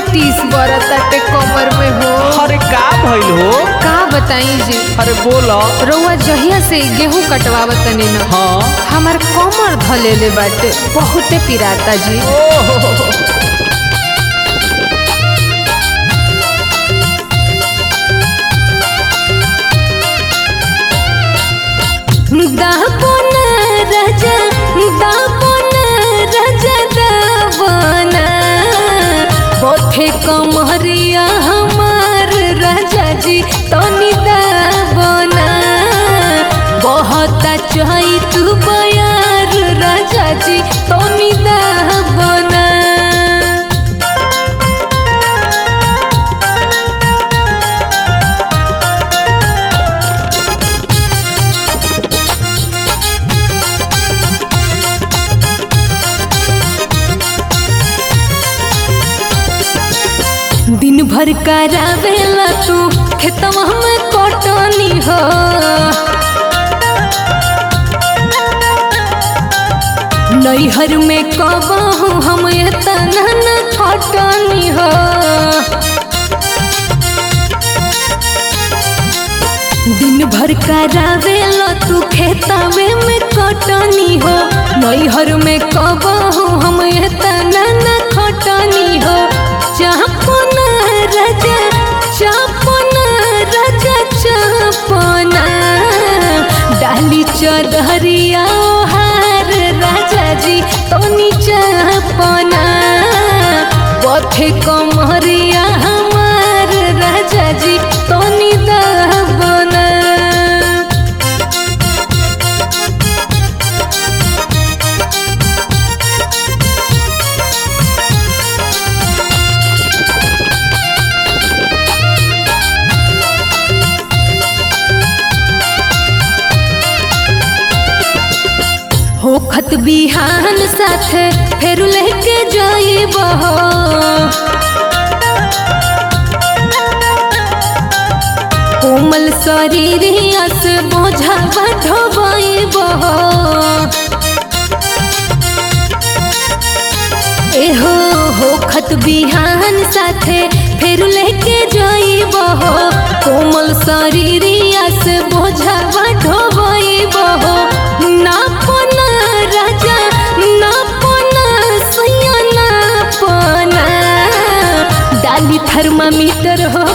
टीस बरताटे कमर में हो अरे का भइल हो का बताई जी अरे बोलो रउआ जहिया से गेहूं कटवावत तनी न हाँ हमार कमर धलेले बाटे बहुते पिराता जी ओहो दापन राजा दापन राजा दावन पथे कमरिया हमार राजा जी तनी दावन बहुत चाही तू बयार राजा जी तनी दावन दिन भर करावेला तू खेतवा में कटनी हो नैहर में कबहू हम एतना न खटनी हो दिन भर करावेला तू खेतवे में कटनी हो नैहर में कबहू हम एतना न खटनी हो चापन राजा चापन राजा चापन डाली चदरिया हार राजा जी तनी चापन पथे कमरिया हमार राजा जी तनी दाबना होखत बिहान साथे फेर लेके जाइब हो कोमल शरीरिया से बोझा ढोबाइब हो एहो होखत बिहान साथे फेर लेके जाइब हो कोमल शरीरिया से बोझा ढोबाइब हो नापन राजा नापन सैया नापन डाली थर्मामीटर हो